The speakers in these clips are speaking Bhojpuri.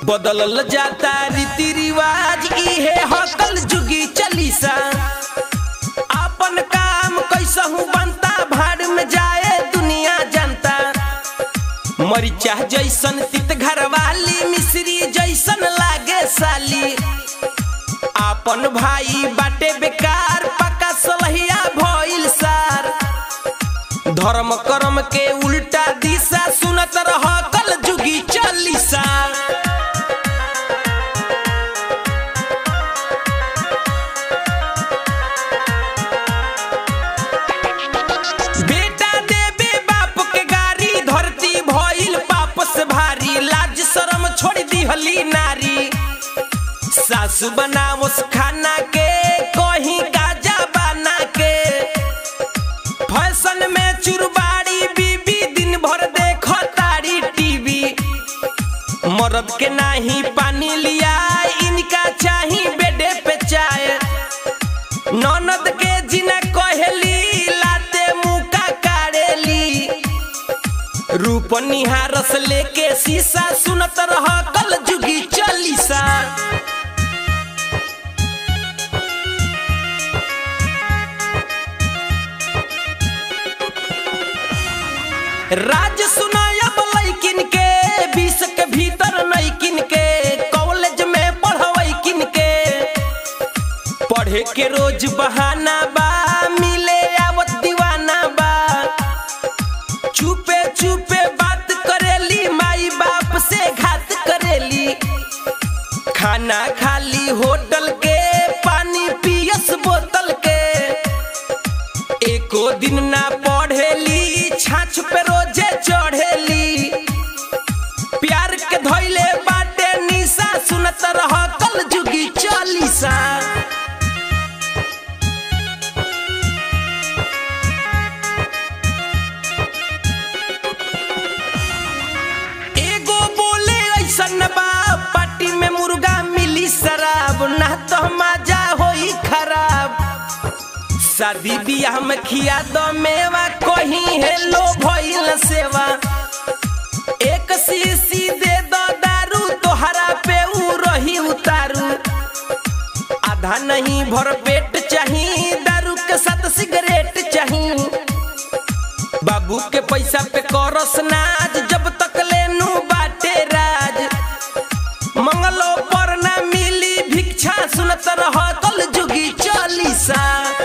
बदलल जाता रीति रिवाज इहे हकल जुगी चलीसा अपन काम कैसहू बनता भाड़ में जाए दुनिया जनता मरिचा जैसन तित घर वाली मिश्री जैसन लागे साली आपन भाई बाटे बेकार पक्का सलहिया भइल सार धर्म कर्म के उल्टा दिशा सुनत रह कल जुगी चालीसा बेटा देबे बाप के गारी धरती भइल पाप से भारी लाज शरम छोड़ दिहली नारी सासु बनावस खाना के कहीं गाजा बना के फैशन में चुरबाड़ी बीबी दिन भर देखो तारी टीवी मरद के नाही पानी लिया इनका चाही बेडे पे चाय ननद के जिना कहली लाते मुका कारेली रूप निहारस लेके शीशा सुनत रह कल जुगी चालीसा राज सुनायब लैकिन के बीस के भीतर नैकिन के कॉलेज में पढ़वैकिन के पढ़े के रोज बहाना बा मिले आवत दीवाना बा चुपे चुपे बात करेली माई बाप से घात करेली खाना खाली होटल के पानी पियस बोतल के एको दिन ना पढ़ेली छाछ पे रोजे चढ़ेली प्यार के धोइले बाटे निशा सुनत रह कल जुगी चालीसा एगो बोले ऐसन बा पार्टी में मुर्गा मिली शराब ना तो मजा होई खराब शादी बियाह में खिया दो मेवा कहीं हेलो भइल सेवा एक शीशी दे दो दारू तोहरा पे ऊ रही उतारू आधा नहीं भर पेट चाही दारू के साथ सिगरेट चाही बाबू के पैसा पे करस नाज जब तक लेनू बाटे राज मंगलो पर ना मिली भिक्षा सुनत रह कल जुगी चालीसा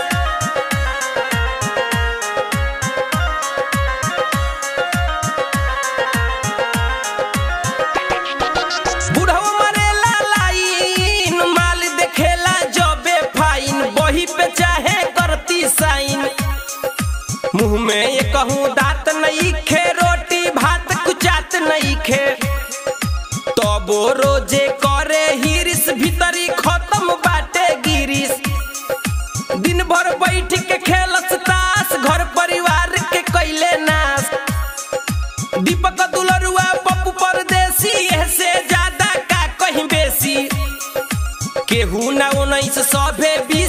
बुढ़वा मरेला लाइन माल देखेला जबे फाइन बही पे चाहे करती साइन मुंह में ये कहूँ दांत नहीं खे रोटी भात कुचात नहीं खे तबो रोजे करे हिरिस भीतरी खत्म बाटे गिरिस दिन भर बैठ के खेलस तास घर परिवार के कैले नाश दीपक दुलरुआ पप्पू परदेसी ऐसे ज्यादा का कहीं बेसी केहू ना उन्नीस सौ बीस